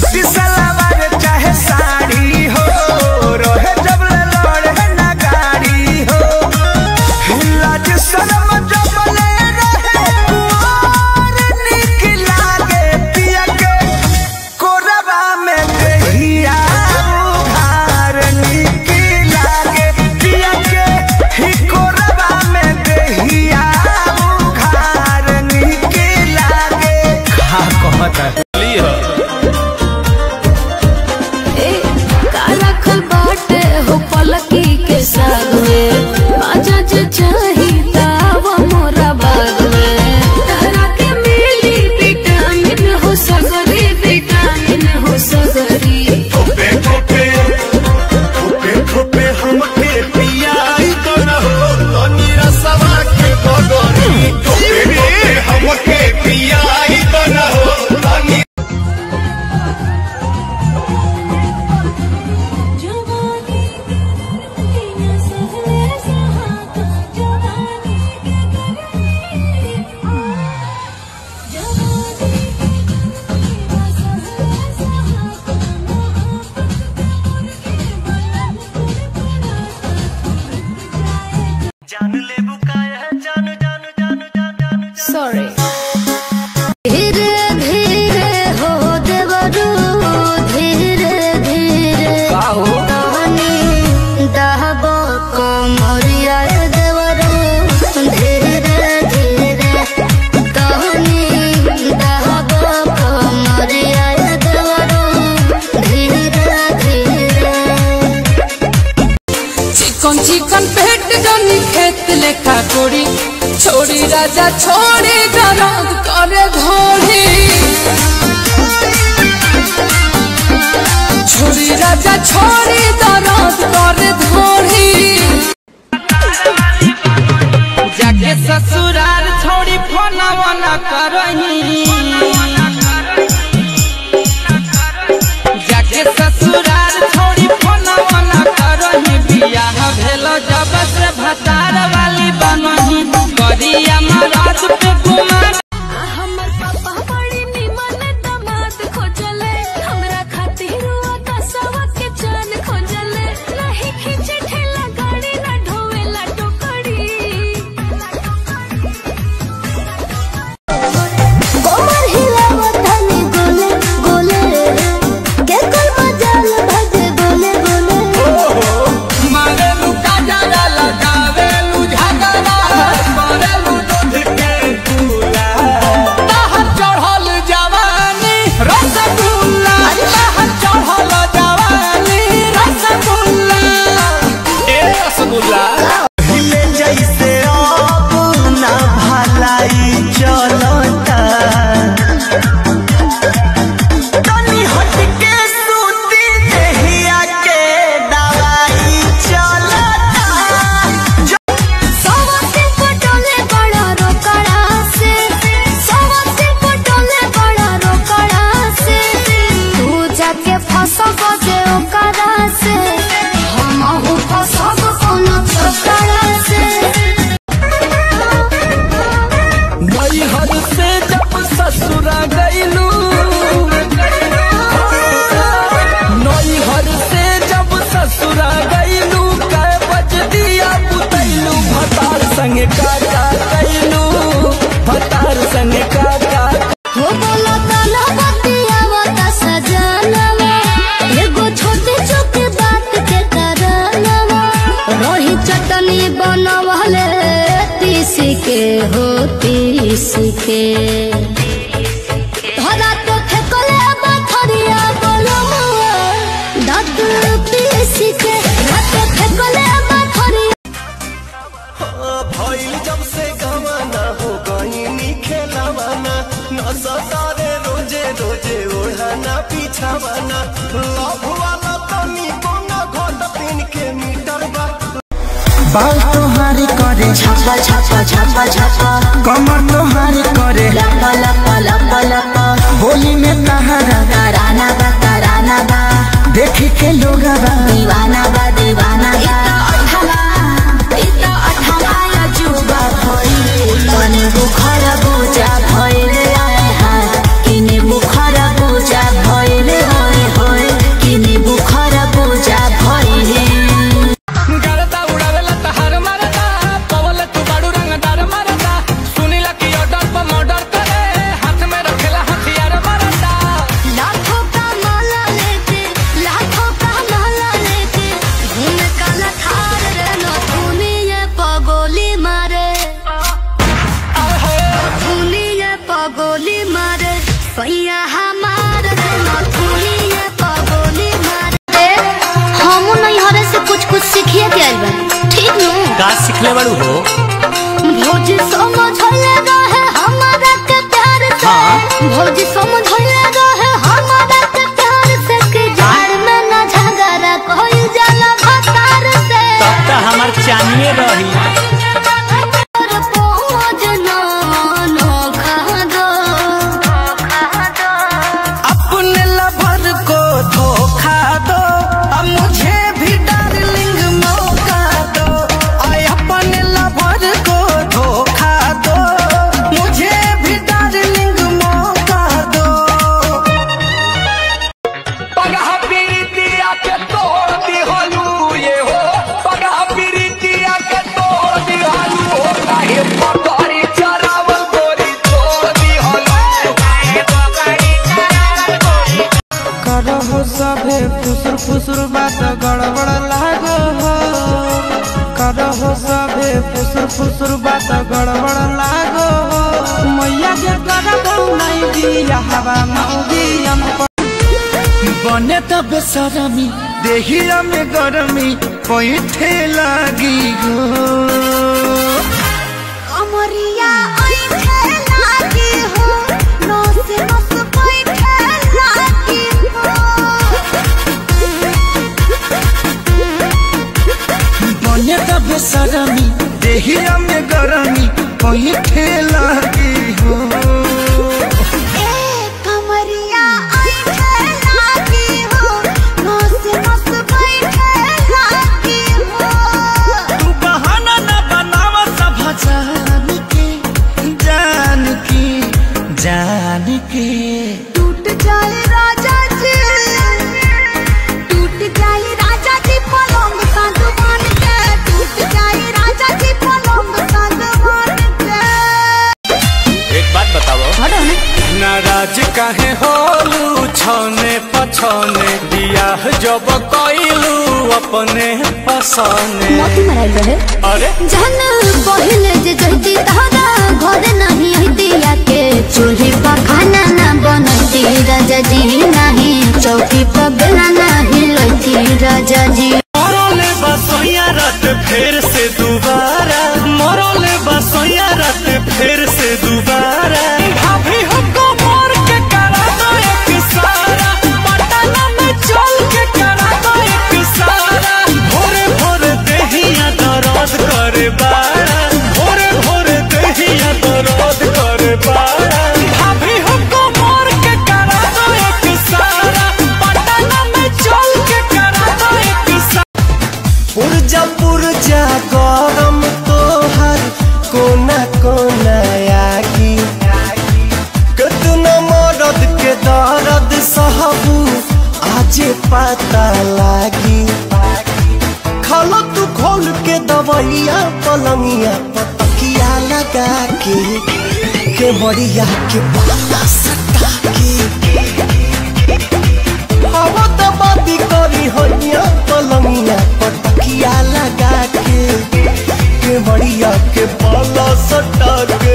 सूटी सलवार चाहे साड़ी हो रहे जब ले लड़े ना गाड़ी हो लाज शरम जब ले रहे कुंवर निक लागे पिया के कोरबा में दहिया उघार निक लागे पिया के ही कोरबा में दहिया उघार निक लागे का कहता ए, का रखल बाटे हो पलकी के साग में बाजा जे चाही ताव मोरा बाग में तारा के मिली विटामिन हो सगरी विटामिन हो सगरी ठोपे ठोपे ठोपे ठोपे हमके पियाई तो न हो तनी रसवा के बगरी ठोपे ठोपे हमके पियाई तो न हो तनी जवानी बिना सहले सहाता जवानी जवानी बिना सहले सहाता जान ले बुकाया जान जान जान जान जान सॉरी धीरे धीरे हो देवरू धीरे धीरे कहानी दहबो कमरिया देवरू धीरे धीरे कहानी दहबो कमरिया देवरू धीरे धीरे चिकन चिकन पेट जनी खेत लेखा कोड़ी छोड़ी राजा छोड़ी दरद करे घोड़ी छोड़ी राजा छोड़ी दरद करे घोड़ी जाके ससुराल छोड़ी फोना वना करही जाके ससुराल छोड़ी फोना वना करही बियाह भेल जब से भतार वाली बनही करिया महाराज पे कुमार हमर पापा बड़ी निमन दामाद खोजले हमरा खातिर आकाशवा के चांद खोजले नहीं खींचे ठेला गाड़ी ना ढोवेला टोकरी कोमर हिलावत हनी गोले गोले के कोई मजाल भजे गोले गोले मारेलू काजरा लगावेलू झगड़ा मारेलू दूध के दूला बाहर चढ़ल जवानी रसगुल्ला बाहर चढ़ल जवानी रसगुल्ला ए रसगुल्ला हिले जैसे अब ना भलाई चलता तनी हट के सूती देहिया के दवाई चलता सवासे पटोले बड़ा रोकड़ा से सवासे पटोले बड़ा रोकड़ा से तू जाके फसब जे ओकरा से हमहु फसब कोनो छोकरा से नैहर से जब ससुरा गईलू नैहर से जब ससुरा गईलू कै बज दिया बुतैलू भतार संगे काका कैलू भतार संगे काका हो बोला काला बतिया वाला सजनवा एगो छोटी छोटी बात के करनवा रही चटनी बनवले तीस के हो तीस के धरा तो फेकले बथरिया बोलमुआ दाद पीस के धरा तो फेकले बथरिया भइल जब से गवाना हो गईनी खेलावाना न सतारे रोजे रोजे ओढ़ाना पिछावाना लव वाला तनी कोना घोट तीन के मीटर बा बाल तोहारी करे छापा छापा छापा छापा कमर तोहारी करे लपा लपा लपा लपा होली में तहारा कराना बा कराना बा देखी के लोग दीवाना बा दीवाना बा इता अठमा या जुबा भइल कने बुखार बुझा भइल आए हाय किने बुखार बुझा भइल हो रखले बड़ू हो भौजी समझले रहे हमारा के प्यार से हाँ। भौजी समझले रहे हमारा के प्यार से कि जाड़ में न झगड़ा कोई जाला भतार से तब तो हमार चानिए रही और पहुँच ना नोखा दो अपने लवर को धोखा दो अब मुझे भी डार्लिंग मौका दो आय अपने लवर को धोखा दो मुझे भी डार्लिंग मौका दो पगह पीरितिया के तोड़ दिहलू ये हो पगह पीरितिया के तोड़ दिहलू हो काहे पकड़ी चरावल गोरी तोड़ दिहलू करहो सभे फुसुर फुसुर बात गड़बड़ लागो हो करहो सभे फुसुर फुसुर बात गड़बड़ लागो हो मैया के करबो नहीं दिया हवा मौगी हम बने त बेसरमी देहिया में गरमी पैठे लागी हो अमरिया ऐठे लागी हो नस नस बैठे लागी हो बने त बेसरमी देहिया में गरमी पैठे लागी हो ए कमरिया ऐठे लागी हो नस नस बैठे लागी हो तू बहाना न बनावा सब जान के जान के जान के टूट जाए राजा जी टूट जाए राजा जी पलंग सागवान के टूट जाए राजा जी पलंग सागवान के एक बात बताओ हटो ना नाराज काहे होलू छने पछने बियाह जब कइलू अपने पसने मोती मराइल रहे अरे जहन पहिले जे जहती तहरा घर नहीं हतिया के चूल्ही पर खाना ना बनती राजा जी नहीं चौकी पर बेला नहीं लती राजा जी मरले बसोया रात फिर से दोबारा मरले बसोया रात फिर से दोबारा भाभी हमको मार के करा दो एक सारा पटना में चल के करा दो एक सारा भोरे भोरे देहिया दर्द करे बाड़ा भोरे भोरे देहिया दर्द करे बाड़ा भाभी हमको मार के करा दो एक सारा पटना में चल के करा दो एक सारा पुरजा पुरजा गरम तोहर कोना कोना आगी कितना मरद के दर्द सहबू आजे पता लागी खालो तू खोल के दवैया पलंगिया पतकिया लगा के के बढ़िया के बाला सटा के हवा दबादी करी होइया पलंगिया पटकिया लगा के के बढ़िया के बाला सटा के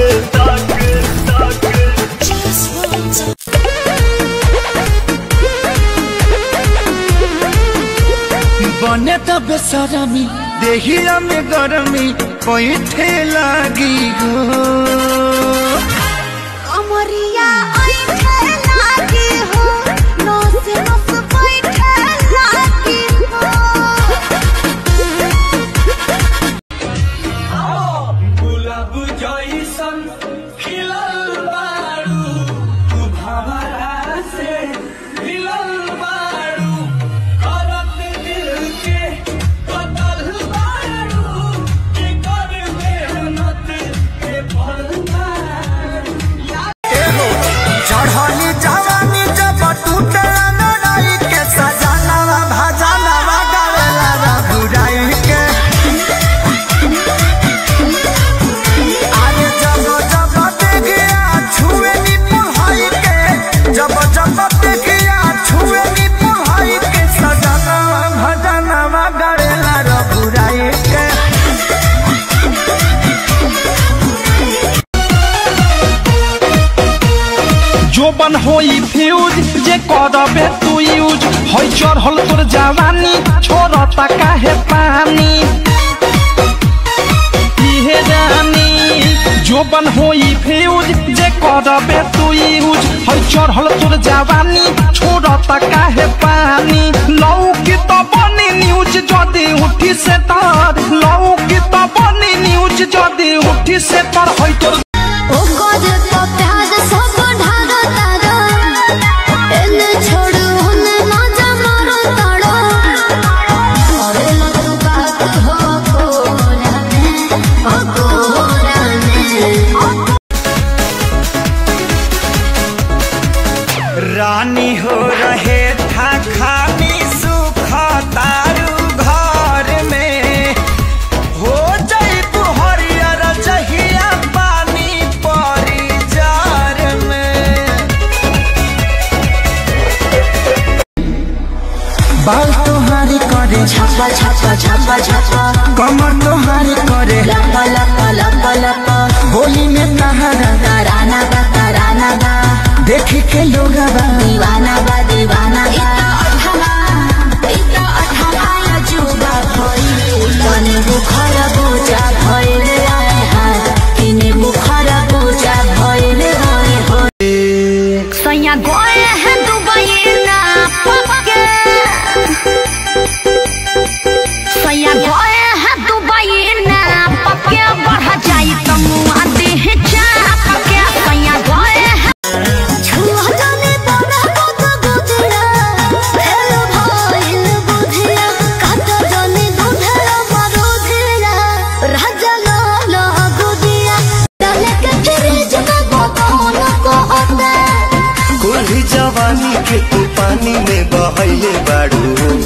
बने त बेसरमी देहिया में गरमी पैठे लागी हो अमरिया ऐठे लागी हो नस नस बैठे लागी हो गुलाब जैसन खिलल बारू तू भवरा से मिलल बारू करत दिल के बदल बारू के कर मेहनत के फल चढ़ली जवानी जब टूटे लड़ाई के सजाना भजाना गावेला रघुराई के अरे जब जब देखिया छुए नी पुहाई के जब जब देखिया छुए नी पुहाई के सजाना भजाना गावेला रघुराई के जो बन होई फ्यूज जे करबे तू यूज होई चढ़ल तोर जवानी छोड़ता काहे पानी करबे तू यूज है चढ़ल तोर जवानी छोड़ता काहे पानी लौकी तो बनी न्यूज जदी उठी से तर लौकी तो बनी न्यूज जदी उठी से तर है तोर ओ गोद तो प्याज सब ढारो तारो एने छोड़ू होने मजा मारो तारो अरे लग बात हो कोरा में ओ कोरा में रानी हो रहे था खानी सुख तारू घर में हो जईबू हरियर जहिया पानी परी जार में बाल तोहारी करे छापा छापा छापा छापा कमर तोहारी करे लपा लपा लपा लपा बोली में तहारा तराना बा तराना बा देखी के लोग दीवाना बा दीवाना बा अठमा इता अठमा या जुबा भइल तने बुखार पूजा भइल आए हाय किने बुखार पूजा भइल होय होय सैया गए हैं दुबई ना पके सैया गए हैं दुबई ना पके बढ़ जाई तमुआ देह चाप के सैया गए हैं छुहलाने बड़ा गोदा गोदरा हेलो भइल बुधिया काट जने दुधरा मरोधिया राजा लाला गुदिया डाले के फ्रिज में बकौन को होता कुल्ही जवानी के तू पानी में बहैले बाड़ू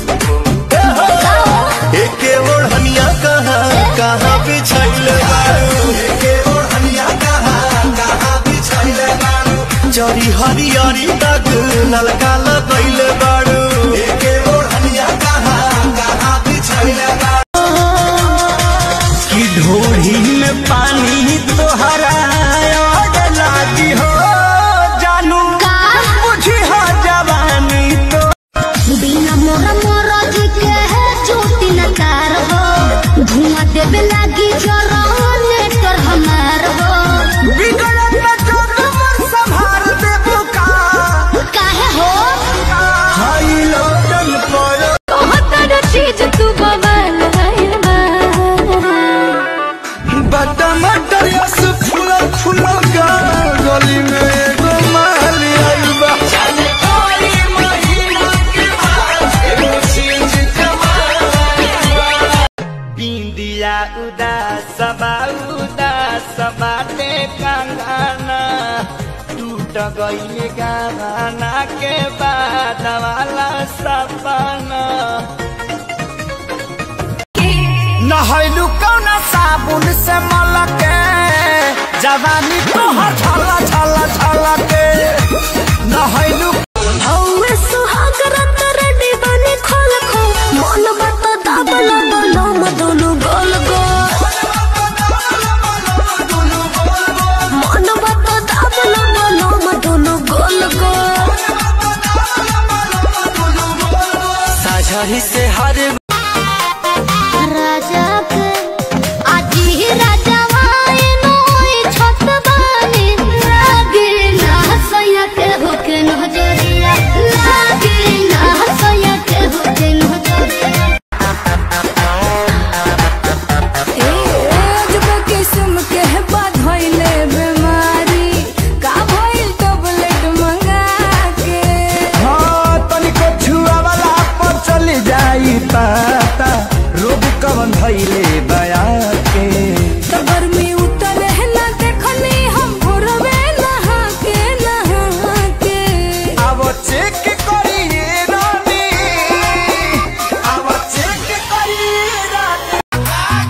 एके ओढ़निया कहाँ कहाँ बिछैले बाड़ू एके ओढ़निया कहाँ कहाँ बिछैले बाड़ू जरी हरियरी दाग ललका लगैले बाड़ू एके ओढ़निया कहाँ कहाँ बिछैले बाड़ू की ढोढ़ी में पानी तोहरा और लागी हो जानू का बुझी हो जवानी तो बिना मोरा मोरा जी के है चोटी न कार हो धुआं देवे लागी जराने कर हमार हो बिगड़त में जो तुम संभाल दे बुका काहे हो हाई लोटन पर कहतर चीज तू बवाल है बटा मटर यस फूल फूल गली में एगो माल आइल बा बिंदिया उदास बा उदास बाटे कंगना टूट गई गाना के बाद वाला सपना नहैलू कौना साबुन से मलके जवानी तोहर छला छला छला के नहैलू हौवे सुहाग रत रेडी बनी खोल खो मन बात दाबला बोलो मदोनु गोल गो मन बात दाबला बोलो मदोनु गोल गो साझही से हर राजा के आजी ही राजा वाए नोई छत बानी लागे ना सया के होके नजरिया लागे ना सया के होके नजरिया ए अजब किस्म के बात होइले बीमारी का भइल टैबलेट मंगा के हाँ तनिको छुआ वाला पर चली जाई पाता रोग कवन भइले बया के तो गर्मी उतर है ना देखनी हम भोरवे नहा के नहा के अब चेक करिए रानी अब चेक करिए रानी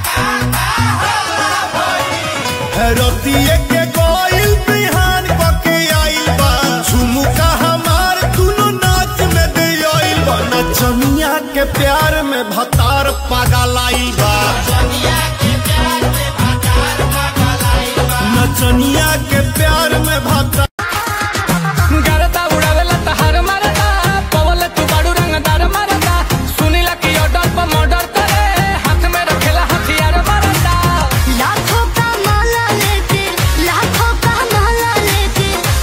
रतिये के गोइल बिहान पके आइल बा झुमुका हमार दुनो नाच में दे आइल बा नचनिया के प्यार में भतार पागल आइल बा नचनिया के प्यार में भतार गरदा उड़ावेला तहार मारदा पवल तू बाड़ू रंगदार मारदा सुनीला की ऑर्डर पर मर्डर करे हाथ में रखेला हथियार मारदा लाखों का माला लेके लाखों का माला लेके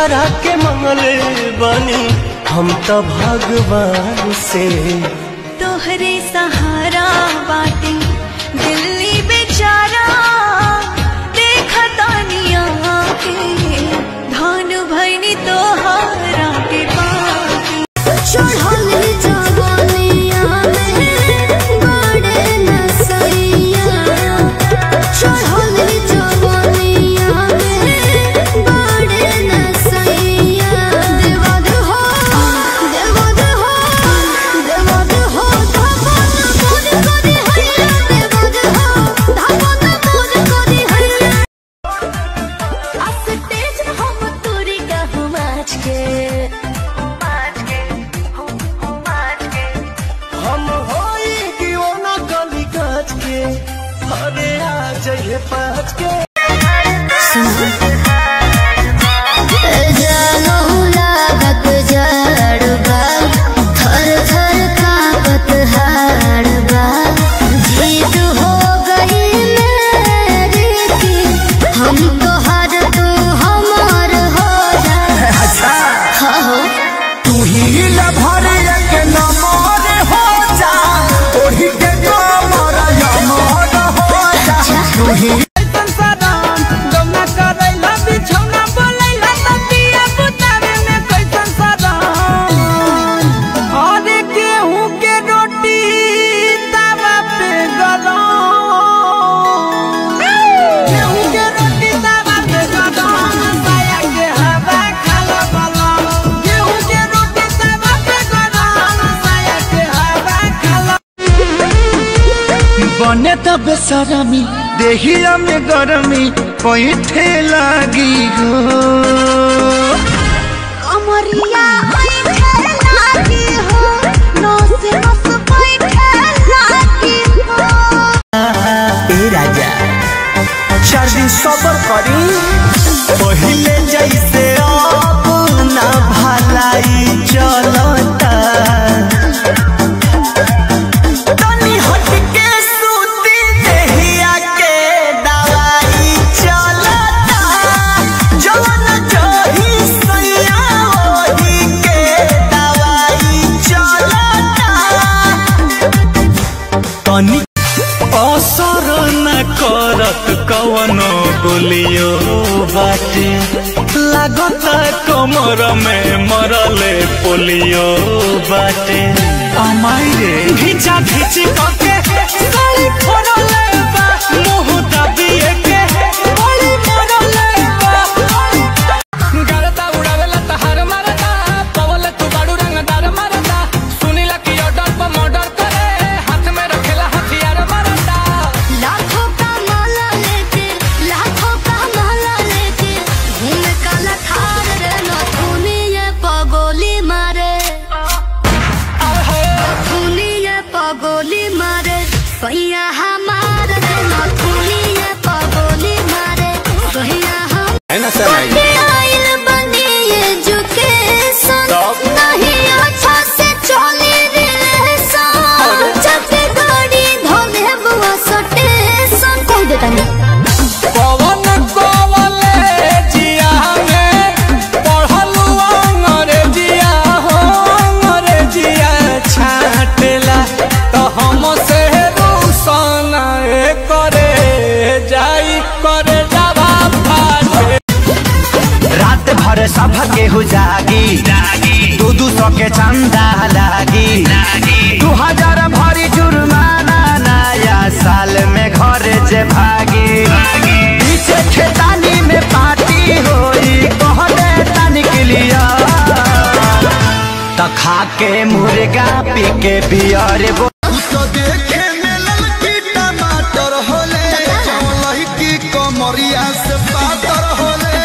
जेकरा के मंगले बानी हम तो भगवान से तोहरे सहारा बाटे दिल्ली बेचारा देखा तानिया के धान भैनी तोहारा के पाके चढ़ल जवानिया में बड़े नसैया चढ़ल जवानिया में बड़े नसैया देवद हो देवद हो देवद हो धपन मोर करी हैया देवद हो धपन मोर करी हैया अस्तेज हम तोरी कहूँ माच के हम होई कि वो ना गली काच के अरे आ जाइए पाँच के जानो लागत जड़बा थर थर कापत हाड़बा जीत हो गई मेरी की हम तो हर तू हमार हो जा अच्छा हाँ हो तू ही लभर के नमर हो जा ओही के कमर यमर हो जा तू ही बने तब बेसरमी देहिया में गरमी पैठे लागी हो कमरिया बैठे लागी हो नस नस बैठे लागी हो ए राजा चार दिन सबर करी पहिले जैसे अब ना भलाई चलता तनी हट के सूती देहिया के दवाई चलता जवन जही सैया ओही के दवाई चलता तनी असर न करत कवनो बोलियो बाटे लागत कमर में मरले पोलियो बाटे अमाई रे घिचा घिची कके साली फोड़ले बा मुंह दबिए के बड़ी मरले बा गरदा उड़ावेला तहार मारदा पवले तू बाड़ू रंगदार मारदा सुनीला की ऑर्डर पर मर्डर करे हाथ में रखेला हथियार मारदा लाखों का माला लेके लाखों का माला लेके घूम काला थार रे नथुनी ये पगोली मारे नथुनी ये पगोली मारे सैया हमार रे नथुनी ये पगोली मारे सैया हम कटे आइल बनी एजुकेशन नहीं अच्छा से चली रिलेशन जब गाड़ी धोले बुआ सटेशन कह देता नहीं पवन कोवले जिया में पढ़लू अंग्रेजिया हो अंग्रेजिया छाटेला तो हम से रूसन करे जाई करे जावा फाटे रात भर सब केहू जागी दू दू सौ के चंदा लागी दू हजार भरी जुर्माना नया साल में घर जे भागी पीछे खेतानी में पार्टी होई कहले तनिक लिया त खा के मुर्गा पी के बियर बो तो देखे में ललकी टमाटर होले लहकी कमरिया से पातर होले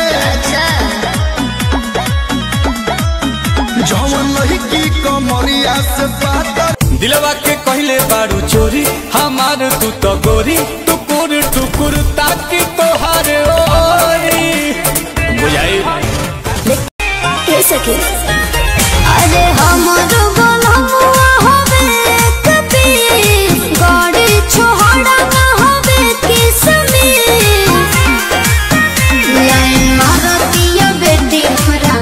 जवन लहकी कमरिया से पातर दिलवा के कहले बारू चोरी हमार तू तो गोरी टुकुर टुकुर ताकि तोहार ओरी बुझाई के सके अरे हमरो गोलमुआ होवे कभी गाड़ी छोड़ा ना होवे किसमी लाइन मारतिया बेटी हमरा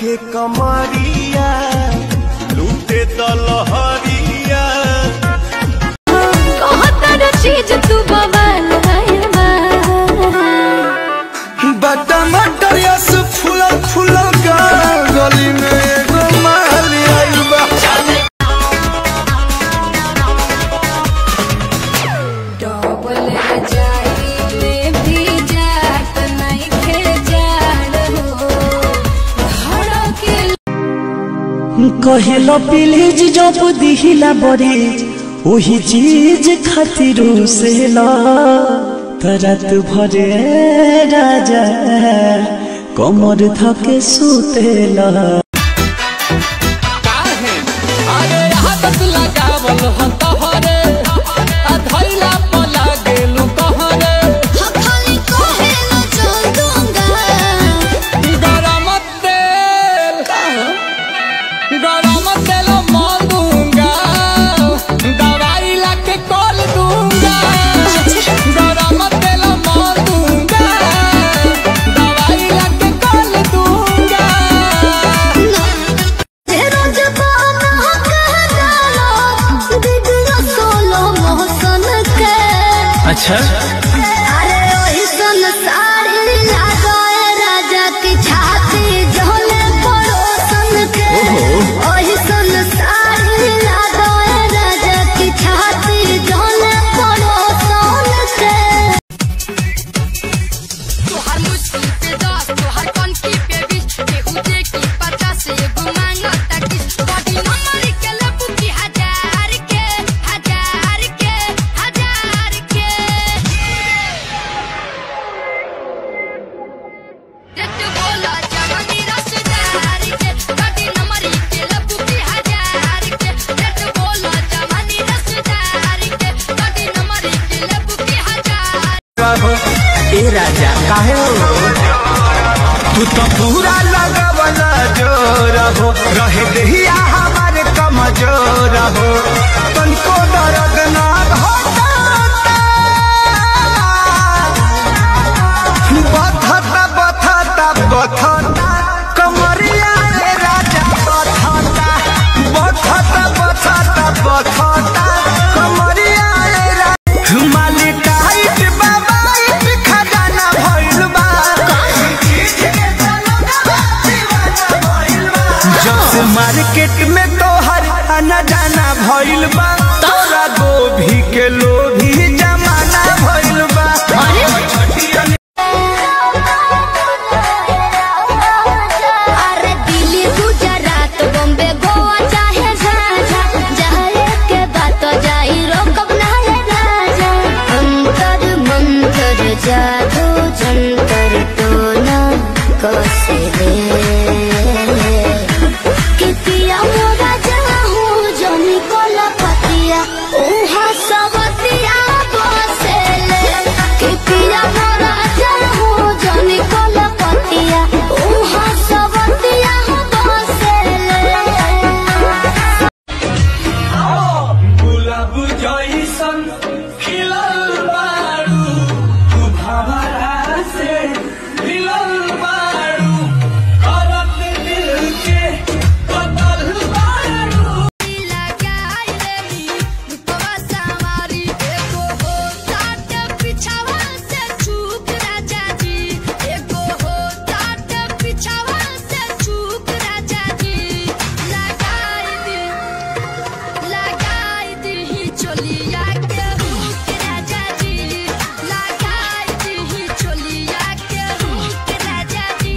के कमरिया लूटे दलहरिया कहतर चीज तू बवाल भइल बा बटा मटर यस फूलल फूलल गाल गली में एगो माली आइल बा डबल जाइले भी जात नहीं खे जाड़ हो धड़के कहेलो प्लीज जब दिहिला बरीज वही चीज खातिर से ला तरत भरे राजा कमर थके सुतेला अरे हाथ लगावल हो तोहरे आ धइला पला गेलु कहरे खाली कहेला चल दूंगा गरम तेल गरम तेल मोल दूंगा दवाई ला के कॉल दूंगा गरम तेल मोल दूंगा दवाई ला के कॉल दूंगा तेरा जबान कह डालो दीदिया सोलो मोहसन के अच्छा अरे ओही सन साड़ी लगाए राजा की छाती झोले पड़ोसन के ओही सन साड़ी लगाए राजा की छाती झोले पड़ोसन के तोहर मुश्किल पे दस तोहर कनकी पे बीस केहू देखी पचास एगो मांगता किस बॉडी नंबर के लेबू की हजार के हजार के हजार के रेट बोला जवानी रसदार के बॉडी नंबर के लेबू की हजार के रेट बोला जवानी रसदार के बॉडी नंबर के लेबू की हजार ए राजा काहे तू तो पूरा लगवला जोर हो रहे दहिया हमारे कमजोर हो तनको दर्द ना होता बथता बथता बथता कमरिया रे राजा बथता बथता बथता बथता कमरिया रे राजा माली टाइट बाबा खजाना भइल बा जब से मार्केट में तोहर आना जाना भइल बा तोरा गोभी के लोभी जमाना भइल बा अरे दिल्ली गुजरात बॉम्बे गोवा चाहे झाझा जाए के बात जाई रोकब ना रे राजा अंतर मंतर जादू जंतर टोना कसे रे कितिया मोरा जाहू जनी कोला पतिया उहा सवतिया बसेले कितिया मोरा जाहू जनी कोला पतिया उहा सवतिया बसेले गुलाब जैसन खिलल बारू तू भवरा से मिलल बारू करत दिल के बदल बारू लगाई लेली रूपवा सवारी एगो हो ताट पिछावा से चूक राजा जी एगो हो ताट पिछावा से चूक राजा जी लगाई दी लगाई दी चोलिया के हुक राजा जी लगाई दी चोलिया के हुक राजा जी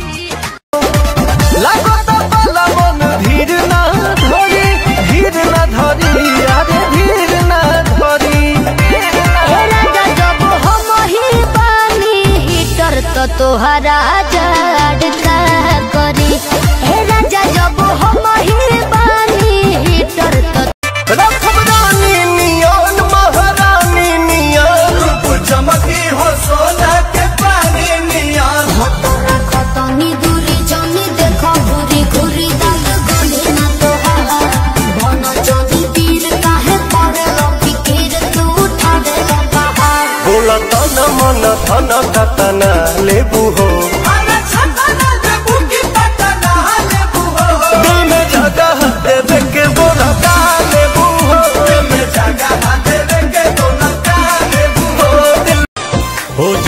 लागत बलवन धीर ना धरी धीर ना धरी अरे धीर ना धरी राजा जब हम ही पानी हीटर तो तोहरा जड़ का करी हे राजा जब हम ही पानी हीटर तो रखब रानी नियन महारानी नियन रूप चमकी हो सोना के पानी नियन खतनी दूरी जनी देखो घूरी घूरी दाल गले ना तोहरा बन जनी तीर काहे पड़े फिकीर तू उठा दे पहाड़ बोला तन मन धन कतना लेबू हो अरे छतना देबू की पटना लेबू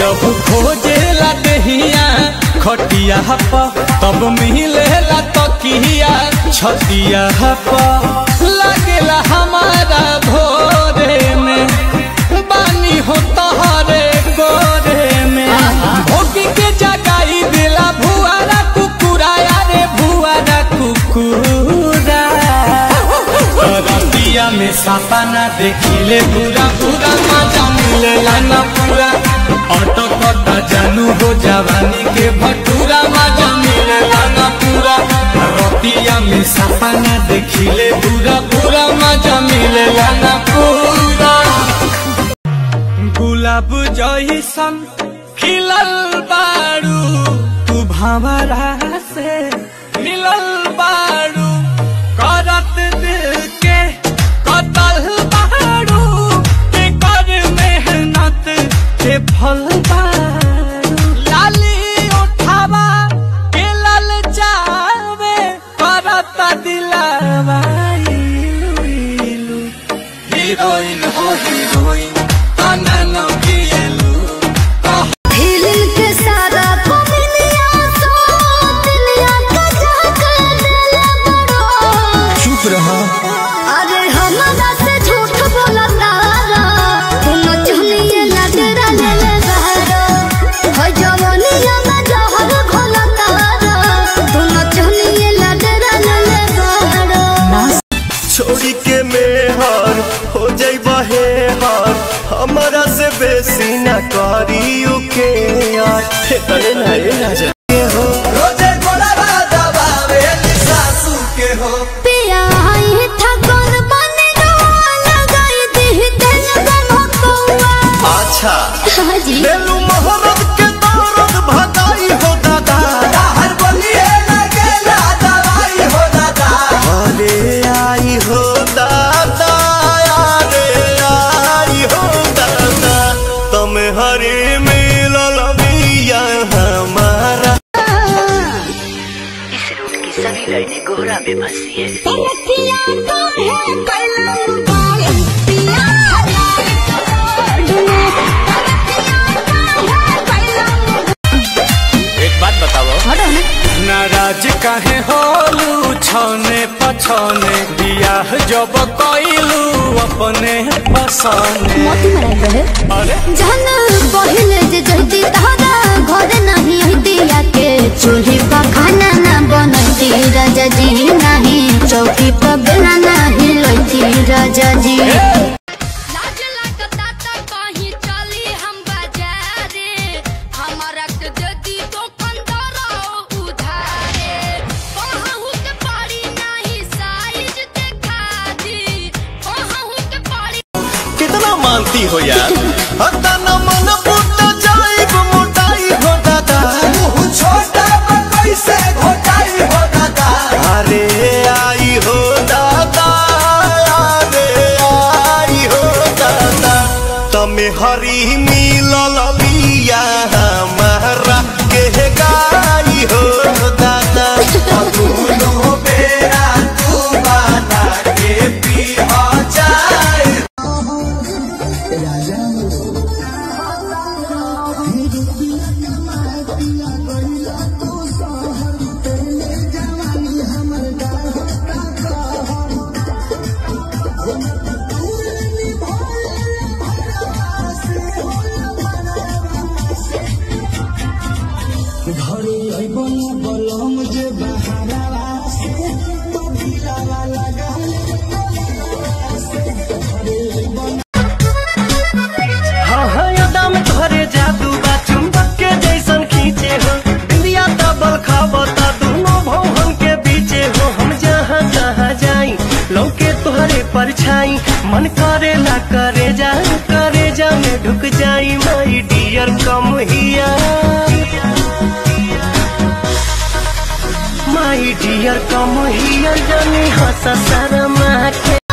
जब खोजेला दहिया खटिया प तब मिलेला तकिया छतिया प लगेला हमारा भोरे में बानी हो तहरे गोरे में भोगी के जगाई दिला भुआरा कुकुरा रे भुआरा कुकुरा रतिया में सपना देखिले पूरा पूरा मजा मिलेला ना पूरा ऑटो कटा जानू हो जवानी के भटूरा मजा मिलेला ना पूरा रतिया में सपना देखिले पूरा पूरा मजा मिलेला ना पूरा गुलाब जैसन खिलल बारू तू भंवरा से मिलल बारू करत दिल के कतल बारू के कर मेहनत के फल बारू लाली उठावा के लल जावे करत दिलावा इलू इलू हीरोइन हो हीरोइन अननो किएलू हिलिल के सारा कोमिलिया सो दिलिया का जाकर दिल बड़ो चुप रहा अरे हमरा से झूठ बोला तारा तुम चुनिए लगरा ले ले बहरो हो जवानिया में जहर घोला तारा तुम चुनिए लगरा ले ले बहरो छोड़ी के मेहर हो जाइबा हे हर हमारा से बेसी न करी के यार हे तने ना ये राजा के हो रोजे गोला दबावे सासू के हो पिया आई था कौन बने रो लगाई दी तेल बनो कौआ अच्छा हाजी लेलू मोहब्बत के दौरत भगाई हो दादा हर बलिए लगे ला दवाई हो दादा अरे आई हो दादा अरे आई हो दादा तुम हरे मिलल बिया हमारा इस रूट की सभी लाइनें कोहरा में फंसी है पिया तो है कलम बाल पिया एक बात बताओ नाराज काहे होलू छौने पछौने बियाह जब कइलू अपने पसंद मोती मराई रहे अरे जहन पहिले जे जहदी तहरा घर नहीं हदिया के चूल्ही पर खाना ना बनती राजा जी नहीं चौकी पर बेला नहीं लोती राजा जी लाज लागता त कहीं चली हम बाजारे हमारा के जदी दुकानदार उधारे कहूँ के पड़ी नहीं साइज देखा दी कहूँ के पड़ी कितना मानती हो यार हता न मन पुट जाइब मोटाई हो दादा छोटा कैसे घोटाई हो दादा अरे आई हो दादा अरे आई हो दादा तमे हरी मिलल बिया हमारा के गाई हो दादा दुनो बेरा तू बना के पी जाए हाँ हाँ यादा में तोहरे जादू बा चुंबक के जैसन खींचे हो इंडिया डबल खाबता दोनों भवन के बीचे हो हम जहाँ जहाँ जाई लौके तोहरे परछाई मन करे ला करे जा करे जा में ढुक जाई माई डियर कम हिया माई डियर कम हिया जानी हंसा शर्मा के